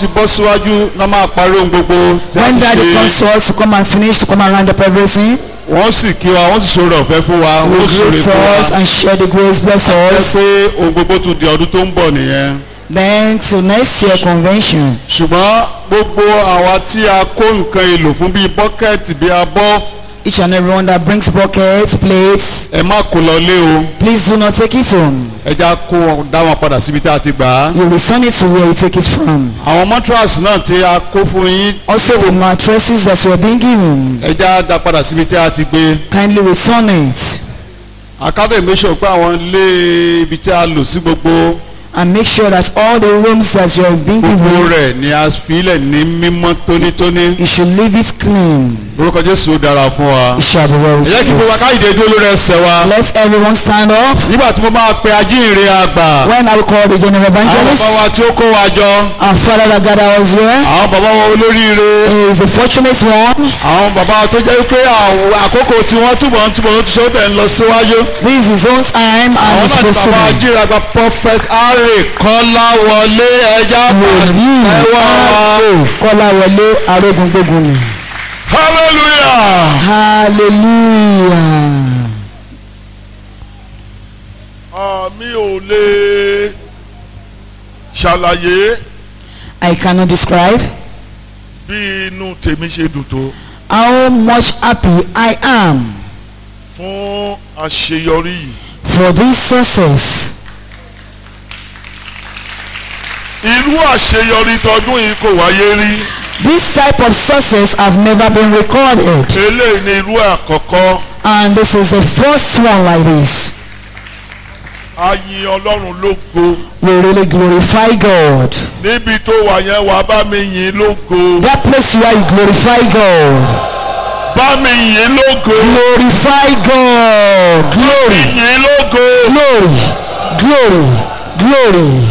ti bọ́ síwájú náà máa parí ohun gbogbo tí a When ti daddy comes ṣe to us to come and finish, to come and round up everything, wọ́n sì kí wa wọ́n sì sọ̀rọ̀ ọ̀fẹ́ fún wa will wọ́n sọ̀rọ̀ greet fún us wa and share the grace, bless ẹ us. pé ohun gbogbo tún di ọdún tó ń bọ̀ nìyẹn Then to next year convention, ṣùgbọ́n gbogbo àwa tí a kó nǹkan èlò fún bíi bọ́kẹ́ẹ̀tì bíi abọ́ each and everyone that brings buckets, plates, ẹ má kó lọ lé o please do not take it home. ẹ já kó wọn- dá wọn padà síbi tí a ti gbà á. You return it to where you take it from. àwọn mattress náà tí a kó fún yín Also the mattresses that you are being given, ẹ já dá padà síbi tí a ti gbé. kindly return it akábẹ̀ make sure pé àwọn ilé ibi tí a lò sí gbogbo and make sure that all the rooms that you have been gbogbo given, rẹ̀ ni a filẹ̀ ní mímọ́ tónítóní. you should leave it clean. orúkọ jésù ó dára fún wa. It shall be well ẹ jẹ́ kí with gbogbo us. akáyìdé dúró lórí ẹsẹ̀ wa. Let everyone stand up. nígbà tí mo máa pe ajínrere àgbà When I will call the general àwọn evangelist, bàbá wa tí ó kó wa jọ our father that gathered us here àwọn bàbá wa olóríire is a fortunate one. àwọn bàbá wa tó jẹ́ pé àwọn àkókò tí wọ́n túbọ̀ ń túbọ̀ ń túbọ̀ ń lọ síwájú. This is his own time and àwọn it's náà ni supposed to bàbá be. ajínrere prophet harry kọ́láwọlé ẹja Wòlíì ẹwà wa Kọ́láwọlé Arógungbogun ni. hallelujah. Hallelujah. mi ò lè ṣàlàyé I cannot describe bí inú tèmi ṣe dùn tó how much happy I am fún àṣeyọrí yìí. for this success. irú àṣeyọrí tọdún yìí kò wáyé rí This type of success have never been recorded eléyìí ni irú àkọ́kọ́ and this is the first one like this. a yin ọlọ́run lógo We really glorify God. níbi tó wà yẹn wà bá mi yin lógo That place where you glorify God. bá mi yin lógo Glorify God. Glory, yin lógo glory, glory, glory.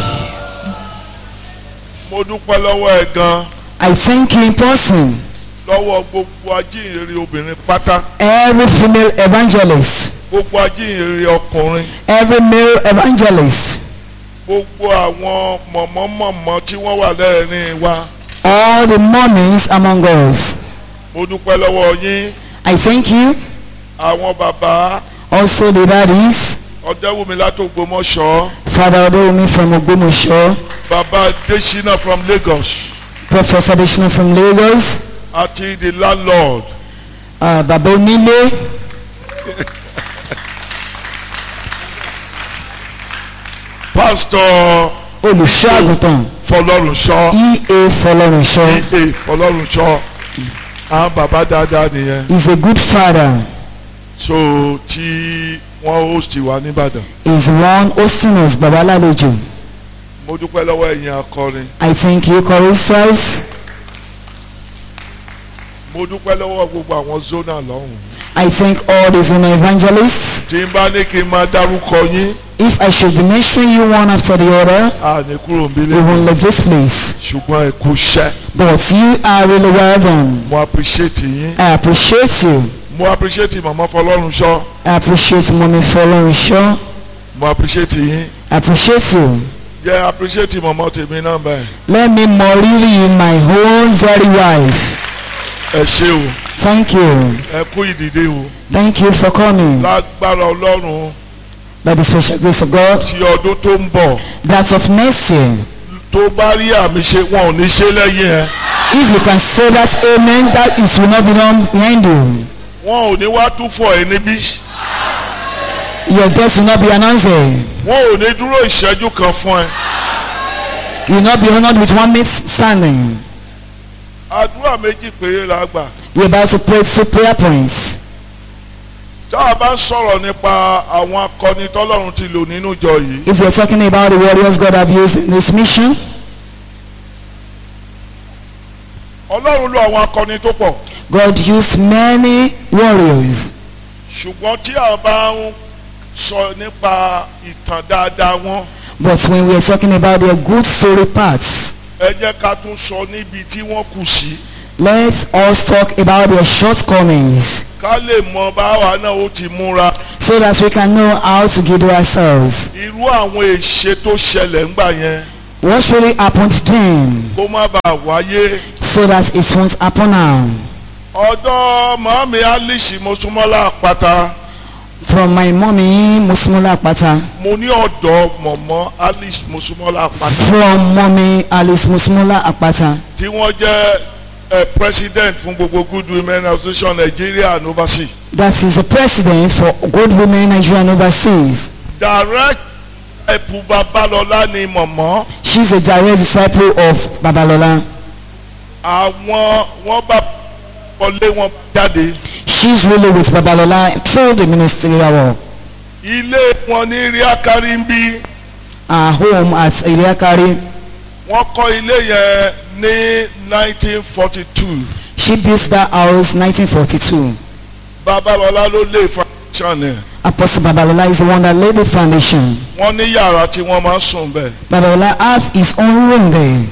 mo dúpẹ́ lọ́wọ́ ẹ̀ gan I thank you in person. lọ́wọ́ gbogbo ajínrere obìnrin pátá Every female evangelist, gbogbo ajínrere ọkùnrin every male evangelist, gbogbo àwọn mọ̀mọ́mọ̀mọ́ tí wọ́n wà lẹ́ẹ̀rin wa all the mommies among us. mo dúpẹ́ lọ́wọ́ yín I thank you. àwọn bàbá Also the daddies, ọ̀dẹ́wùmí látògbómọ̀ṣọ́ Father Odewumi from Ogbomoso, bàbá Adésínà from Lagos Professor Adesina from Lagos, àti the landlord uh, Baba Onile, pastor Olùṣọ́àgùntàn, Fọlọ́runṣọ́ E.A. Fọlọ́runṣọ́. ee Fọlọ́runṣọ́ àwọn bàbá dáadáa nìyẹn He's a good father. so tí wọ́n host wa nìbàdàn He's the one hosting us, Baba Lalejo. mo dúpẹ́ lọ́wọ́ ẹ̀yin akọrin I thank you, choristers. mo dúpẹ́ lọ́wọ́ gbogbo àwọn zona lọ́hùn I thank all the Zona evangelists. tí n bá ní kí n máa dárúkọ yín If I should be mentioning you one after the other, a ní kúrò we níbílẹ̀ won't leave this place. ṣùgbọ́n ẹ kú iṣẹ́ But you are really well done. mo appreciate yín I appreciate you. mo appreciate màmá Fọlọ́runṣọ́ I appreciate Mommy Fọlọ́runṣọ́. mo appreciate yín I appreciate you. jẹ́ appreciate màmá tèmi náà bẹ́ẹ̀ Let me more really my own very wife. ẹ ṣé o Thank you. ẹ kú ìdìde o Thank you for coming. lágbára Ọlọ́run By the special grace of God, tí ọdún tó ń bọ̀ that of next year, tó bá rí àmì ṣe wọn ò ní ṣe lẹ́yìn ẹ if you can say that amen, that it will not be done behind you. wọn ò ní wá tún fọ ẹ níbí Your death will not be announced. You wọn ò ní dúró ìṣẹ́jú kan fún ẹ will not be honored with one minute standing. àdúrà méjì péré la gbà We're about to pray two prayer points. tá a bá ń sọ̀rọ̀ nípa àwọn akọni tọ́lọ́run ti lò nínú ìjọ yìí If we're talking about the warriors God have used in this mission, Ọlọ́run lo àwọn akọni tó pọ̀ God used many warriors. ṣùgbọ́n tí a bá ń sọ nípa ìtàn dáadáa wọn But when we're talking about their good story parts, ẹ jẹ́ ká tún sọ níbi tí wọ́n kù sí let's also talk about their shortcomings ká lè mọ báwa náà ó ti múra so that we can know how to guide ourselves. irú àwọn èṣe tó ṣẹlẹ̀ ńgbà yẹn What really happened then kó má bàa wáyé. so that it won't happen now? ọ̀dọ́ màmí alice mosúmọ́lá àpáta From my mommy Musmola Akpata. mo ní ọ̀dọ́ mọ̀mọ́ alice mosúmọ́lá àpáta From mommy Alice Musmola Akpata. tí wọ́n jẹ́ eh, president fún gbogbo good women association nigeria and overseas. That is the president for Good Women Nigeria and Overseas. direct ẹ̀pù babalọ́lá ni mọ̀mọ́ She's a direct disciple of Babalola. àwọn wọ́n bá wọlé wọn jáde She's really with Babalola through the ministerial work. ilé wọn ní ríákárí ń bí Her home at Iriakari. wọ́n kọ́ ilé yẹn ní 1942 She built that house 1942. babalọ́lá ló lé foundation yẹn Apostle Babalola is the one that laid the foundation. wọ́n ní yàrá tí wọ́n máa ń sùn bẹ́ẹ̀ Babalola have his own room there.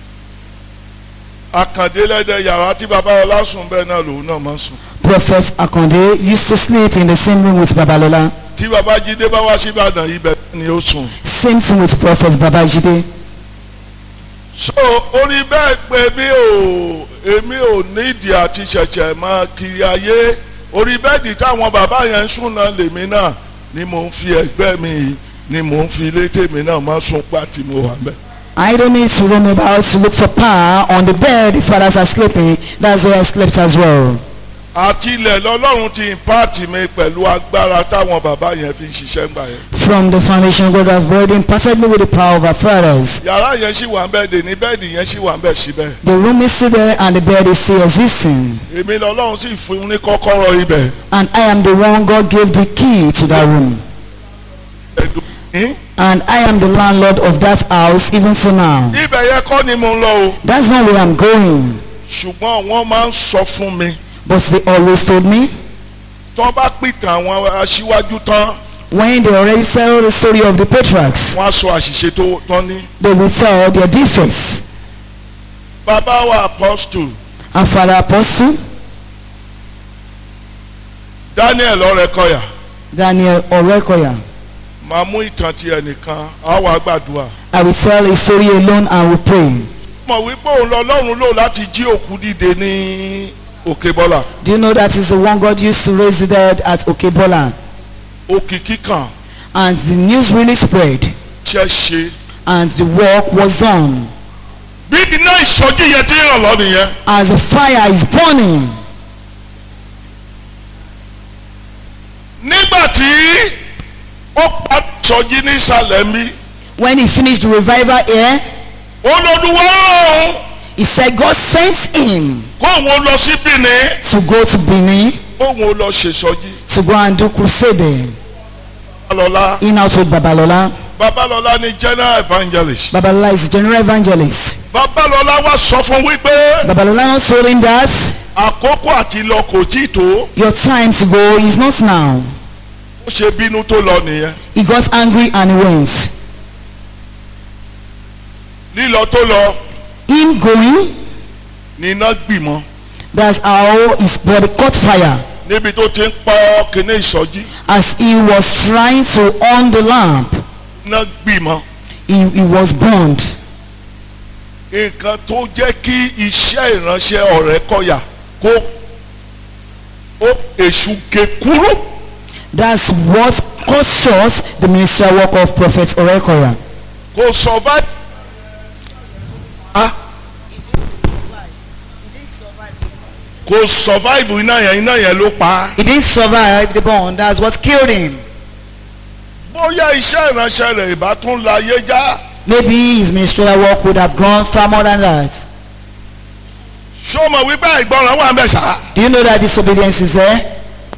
akàndélẹ́dẹ yàrá tí babalọ́lá sùn bẹ́ẹ̀ náà lòun náà máa ń sùn Prophet Akonde used to sleep in the same room with Babalola. tí babájídé bá wá sí ìbàdàn ibẹ̀ ni ó sùn. Same thing with Prophet Babajide. so orí bẹ́ẹ̀ pé mi ò èmi ò nídìí àti ṣẹ̀ṣẹ̀ máa kiri ayé orí bẹ́ẹ̀dì táwọn bàbá yẹn ń sùn náà lèmi náà ni mò ń fi ẹgbẹ́ mi ni mò ń fi ilé tèmi náà máa sùn gbà tí mo wà bẹ́ẹ̀. I don't need to roam about to look for power on the bed the fathers are sleeping. That's where I slept as well. àti ilẹ̀ lọ́lọ́run ti impart mi pẹ̀lú agbára táwọn bàbá yẹn fi ń ṣiṣẹ́ ńgbà yẹn. From the foundation God have already imparted me with the power of our fathers. yàrá yẹn ṣì wà ń bẹ́ẹ̀ dè ní bẹ́ẹ̀dì yẹn ṣì wà ń bẹ́ẹ̀ síbẹ̀. The room is still there and the bed is still existing. èmi lọ́lọ́run sì fún ní kọ́kọ́rọ́ ibẹ̀. And I am the one God gave the key to that room. ẹ̀dùn ní. And I am the landlord of that house even till now. ibẹ̀ yẹn kọ́ ni mo ń lọ o. That's not where I'm going. ṣùgbọ́n wọ́n máa ń sọ fún mi. But they always told me tó bá pìtàn àwọn aṣíwájú tán when they already tell the story of the patriarchs, wọ́n á sọ àṣìṣe tó tán ní. they will tell their defects. bàbá wa apostle Our father apostle, daniel ọrẹkọyà Daniel Orekoya. máa mú ìtàn ti ẹnìkan á wàá gbàdúrà. I will tell a story alone and will pray. mọ̀ wípé òun lọ́lọ́run lò láti jí òkú dìde ní òkè bọ́là Do you know that is the one God used to raise the dead at Okebola? òkìkí kan And the news really spread ṣe ṣe. and the work was done. bí iná ìsọjí yẹn ti ràn lọ nìyẹn. As the fire is burning, nígbà tí ó pa ìsọjí nísàlẹ̀ mi when he finished the revival here, olódùwọ́ rán òun he said God sent him kóun ó lọ sí Benin to go to Benin kóun ó lọ ṣèṣọjí. to go and do crusade there. babalọlá In out with Babalola. babalọlá ni general evangelist. Babalola is the general evangelist. babalọlá wá sọ fún wípé Babalola not told him that àkókò àti lọ kò tí ì tó your time to go is not now. ó ṣe bínú tó lọ nìyẹn He got angry and he went. lílọ tó lọ Him going, ní iná gbìmọ̀ that's how his body caught fire níbi tó ti ń pọ́ kíní ìsọjí as he was trying to on the lamp. iná gbìmọ̀ He, he was burned. nǹkan tó jẹ́ kí iṣẹ́ ìránṣẹ́ ọ̀rẹ́ kọ̀yà kó ó èṣù gé kúrú That's what cut short the ministerial work of Prophet Orekoya. kò survive. Ah. kò survive iná yẹn iná yẹn ló pa á. He didn't survive the burn. That's what killed him. bóyá iṣẹ́ ìránṣẹ́ rẹ̀ ìbá tún la ayé já Maybe his ministerial work would have gone far more than that. ṣó mọ̀ wípé àìgbọràn wà ń bẹ̀ ṣá. Do you know that disobedience is there?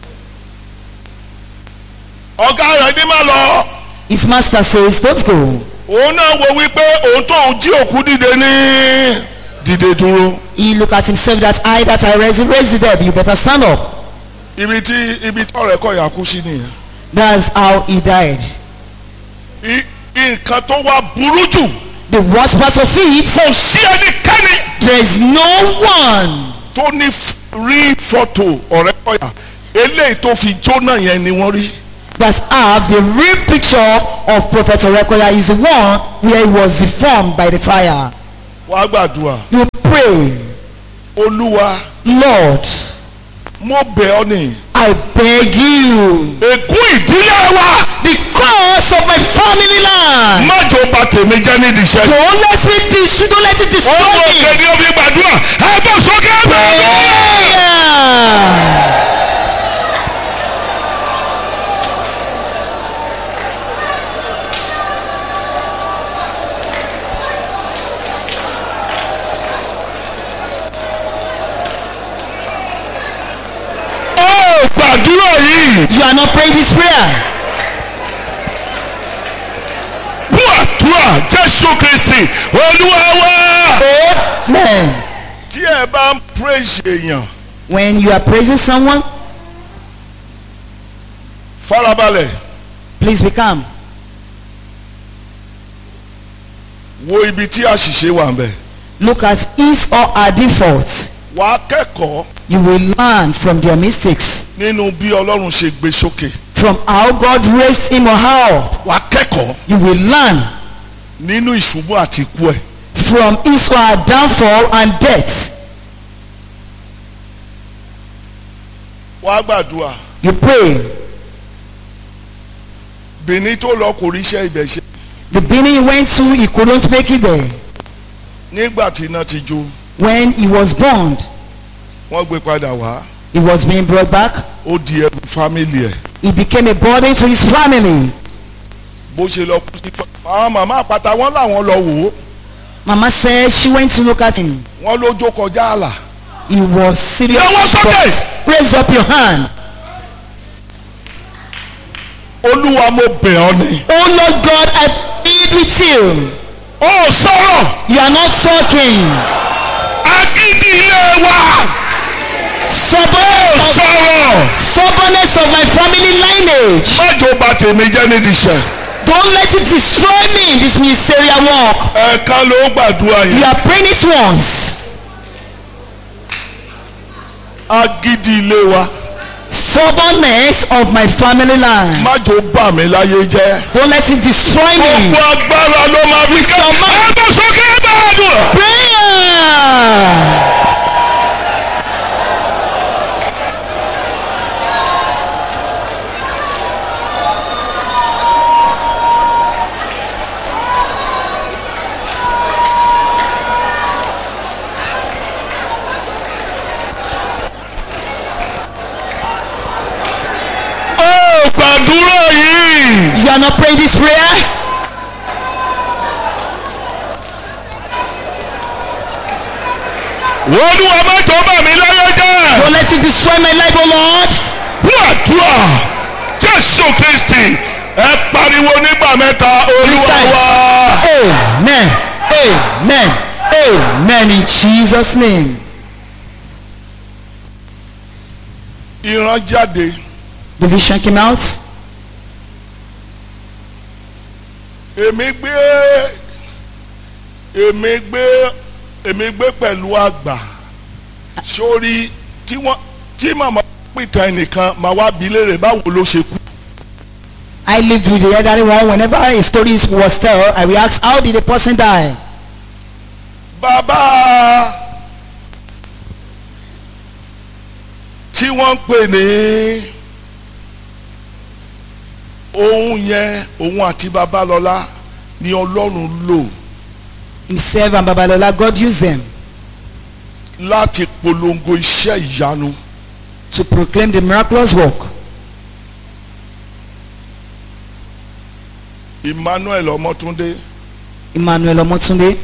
ọ̀gá rẹ̀ ní má lọ His master says, don't go. òun náà wo wípé òun tó ń jí òkú dìde ní dìde dúró He look at himself that I that I raise, raise the dead. You better stand up. ibi tí ibi tí ọ̀rẹ́ kọ̀yà kú sí nìyẹn. That's how he died. I- nǹkan tó wá burú jù The worst part of it, kò sí ẹnikẹ́ni there is no one tó ní f- rí fọ́tò ọ̀rẹ́ kọ̀yà eléyìí tó fi jóná yẹn ni wọ́n rí. that have the real picture of Prophet Orekoya is the one where he was deformed by the fire. wàá gbàdúrà You pray, olúwa Lord, mo bẹ̀ ọ́ ni I beg you, ègún ìdílé wa because of my family line, má jò bà tèmi jẹ́ nídìí iṣẹ́ yìí. don't let me destroy, don't let it destroy ọmọ me. òkè ni ó fi gbàdúrà ẹ bọ́ sókè bẹ́ẹ̀. Prayer. ó gbàdúrà yìí You are not praying this prayer. fún àdúrà jésù kristi olúwa wa. Amen. tí ẹ bá ń praise èèyàn When you are praising someone, farabalẹ̀ please be calm. wo ibi tí àṣìṣe wà ń bẹ̀. Look at his or her defaults. wà á kẹ́kọ̀ọ́ You will learn from their mistakes, nínú bí ọlọ́run ṣe gbé sókè. from how God raised him or her. up. wà á kẹ́kọ̀ọ́ You will learn nínú ìṣubú àti ikú ẹ̀. from his or her downfall and death. wà á gbàdúrà You pray. bìnní tó lọ kò ríṣẹ́ ibẹ̀ ṣe. The beginning he went to, he couldn't make it there. nígbà tí iná ti jó When he was burned, wọ́n gbé padà wá he was being brought back. ó di ẹrù fámìlì ẹ̀. He became a burden to his family. bó ṣe lọ kú sí fa- àwọn màmá àpáta wọn làwọn lọ wò ó Mama said she went to look at him. wọn ló jó kọjá àlà. He was serious. Lọ́wọ́ sókè! but Raise up your hand. olúwa mo bẹ̀ ọ́ ni. Oh Lord God, I plead with you. ó sọ̀rọ̀ You are not talking. agídí ilé wa Stubbornness of, sọ̀rọ̀ stubbornness of my family lineage. májò bà tèmi jẹ́ nídìí iṣẹ́. Don't let it destroy me in this ministerial work. ẹ̀ẹ̀kan ló gbàdúrà You yẹn are praying it once. agídí ilé wa Stubbornness of my family line. májò bà mí láyé jẹ́. Don't let it destroy me. gbogbo agbára ló máa fi kẹ́ your mouth. ẹ bọ́ sókè báàdùn. Prayer. ó gbàdúrà yìí. You are not praying this prayer. olúwa májò bà mí láyé jẹ́. Don't let it destroy my life, oh Lord. fún àdúrà jésù kristi ẹ pariwo nígbà mẹ́ta olúwa wa. Amen. Amen. Amen. In Jesus' name. ìran jáde The vision came out. èmi gbé èmi gbé èmi gbé pẹ̀lú àgbà sórí tí wọ́n tí màmá pìtàn ẹnìkan màá wá bi léèrè báwo ló ṣe kú. I lived with the elderly one. Whenever a story was told, I will ask, how did the person die? bàbá tí wọ́n ń pè ní òun yẹn òun àti babalọ́lá ni ọlọ́run lò Himself and Babalola, God used them láti polongo iṣẹ́ ìyanu to proclaim the miraculous work. Emmanuel Ọmọtúndé Emmanuel Omotunde.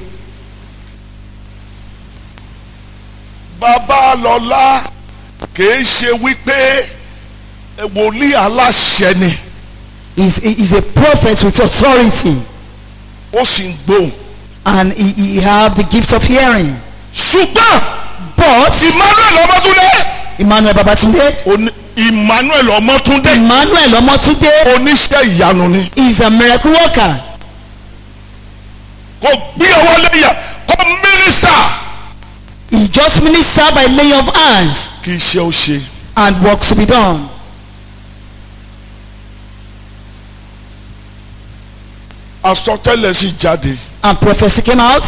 babalọ́lá kìí ṣe wípé wòlíì aláṣẹ ni is is a prophet with authority ó sì ń gbóhùn and he, he have the gift of hearing. ṣùgbọ́n But Emmanuel Ọmọtúndé Emmanuel Babatunde, oní- Emmanuel Ọmọtúndé Emmanuel Omotunde oníṣẹ́ ìyanu ni is a miracle worker. kò gbé ọwọ́ lẹ́yìn kò mínísítà He just minister by laying of hands kì í ṣe ó ṣe and work to be done. àsọtẹ́lẹ̀ sì jáde And prophecy came out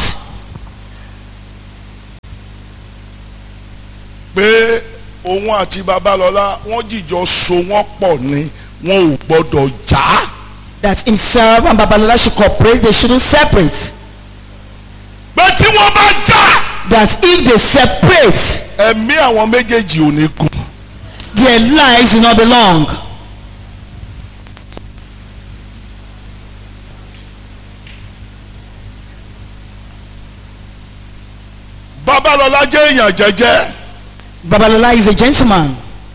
pé òun àti babalọ́lá wọ́n jìjọ so wọ́n pọ̀ ni wọn ò gbọ́dọ̀ já that himself and Babalola should cooperate, they shouldn't separate. pé tí wọ́n bá já That if they separate, ẹ̀mí àwọn méjèèjì ò ní gùn their lives will not be long. babalọ́lá jẹ́ èèyàn jẹ́jẹ́ Babalola is a gentleman,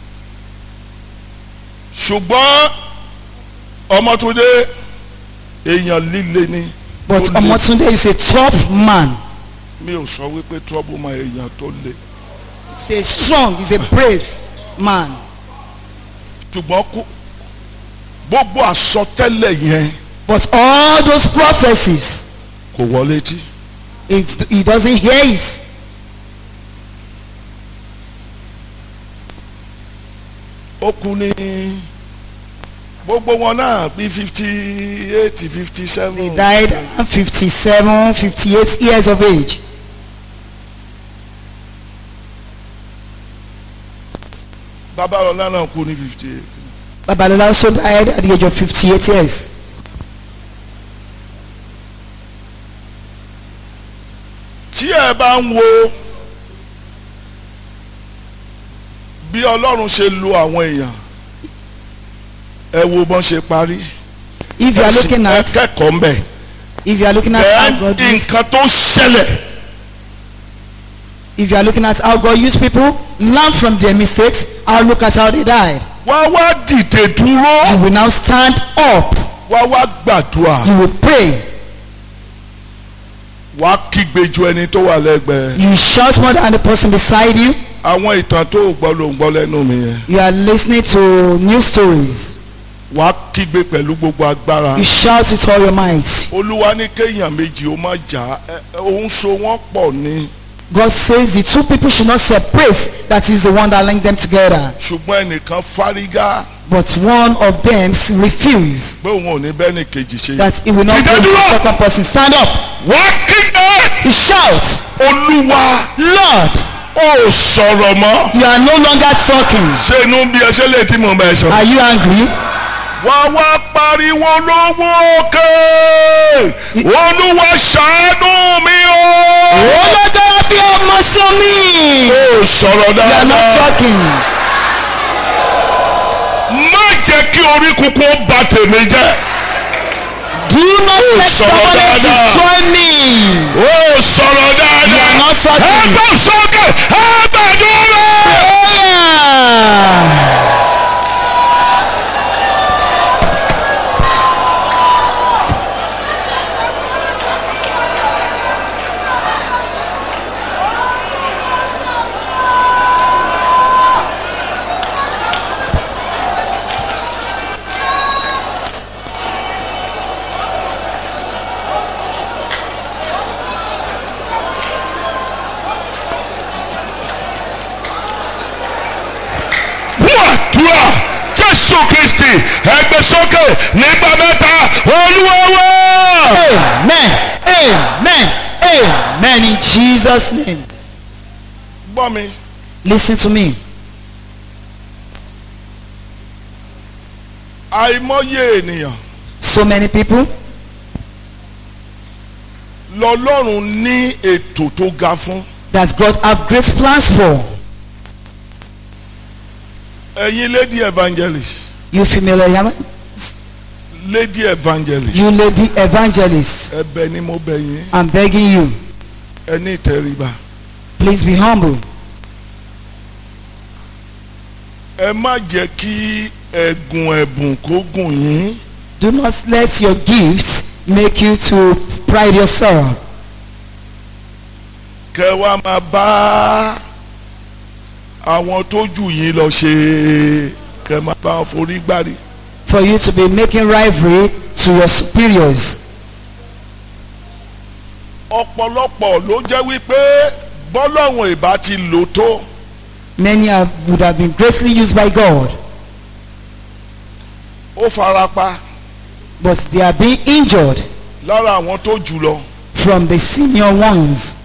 ṣùgbọ́n ọmọtúndé èèyàn líle ni but Ó le. Omotunde is a tough man. mi ò sọ wípé trouble ma èèyàn tó le He's a strong, he's a brave man. ṣùgbọ́n kú gbogbo àsọtẹ́lẹ̀ yẹn But all those prophecies, kò wọlé tí it, he doesn't hear it. ó kú ní gbogbo wọn náà bí fifty eight fifty He seven died at 57, 58 years of age. babalọlá náà kú ní fifty eight Babalola also died at the age of 58 years. tí ẹ bá ń wo bí ọlọ́run ṣe lo àwọn èèyàn ẹ wo bọ́n ṣe parí If you are looking ẹ at, kẹ́kọ̀ọ́ ń bẹ̀ if you are looking at ẹ how God used, nǹkan tó ṣẹlẹ̀ if you are looking at how God used people, learn from their mistakes. I'll look at how they died. wá wá dìde dúró You will now stand up. wá wá gbàdúrà You will pray. wá kígbe ju ẹni tó wà lẹ́gbẹ̀ẹ́ You shout more than the person beside you. àwọn ìtàn tó gbọ́ ló ń gbọ́ lẹ́nu mi yẹn You are listening to news stories. wá kígbe pẹ̀lú gbogbo agbára You shout with all your might. olúwa ní kéèyàn méjì ó má jà ẹ ẹ, òun so wọ́n pọ̀ ni God says the two people should not separate. That is the one that linked them together. ṣùgbọ́n ẹnìkan fárígá But one of them refused. pé òun ò ní bẹ́ẹ̀ ni kejì ṣe That he will not Dìde go to the dúró! second person. Stand up. wá kígbe He shouts, olúwa Lord, ó sọ̀rọ̀ mọ́ you are no longer talking. ṣé inú bí ẹ ṣe lè tí mo bẹ̀ sọ. Are you angry? wá wá pariwo lọ́wọ́ òkè olúwa ṣàánú mi o. Olódó bí ọmọ sí mi. ó sọ̀rọ̀ You are not dáadáa talking. má jẹ́ kí orí kúkú ó bà tèmi jẹ́ Do not let sọ̀rọ̀ someone else dáadáa. destroy me. ó sọ̀rọ̀ You are dáadáa not talking. ẹgbẹ́ sókè ẹgbẹ́dúró. Prayer. wàdúrà jésù kristi ẹgbẹ́ sókè nígbà mẹ́ta olúwa wá. Amen. Amen. Amen. In Jesus' name. gbọ́ mi Listen to me. àìmọye ènìyàn So many people, lọ́lọ́run ní ètò tó ga fún that God have great plans for. ẹ̀yin lady evangelist You female evan- lady evangelist you lady evangelist, ẹ̀bẹ̀ ni mo bẹ̀ yín I'm begging you, ẹ ní ìtẹríba please be humble. ẹ má jẹ́ kí ẹ̀gùn ẹ̀bùn kó gùn yín Do not let your gifts make you to pride yourself. kẹ wá máa bá àwọn tó jù yín lọ ṣe kẹ máa bá wọn forí gbárí For you to be making rivalry to your superiors. ọ̀pọ̀lọpọ̀ ló jẹ́ wípé bọ́lọ́hún ìbá ti lò tó Many have, would have been greatly used by God, ó farapa but they are being injured. lára àwọn tó jù lọ from the senior ones.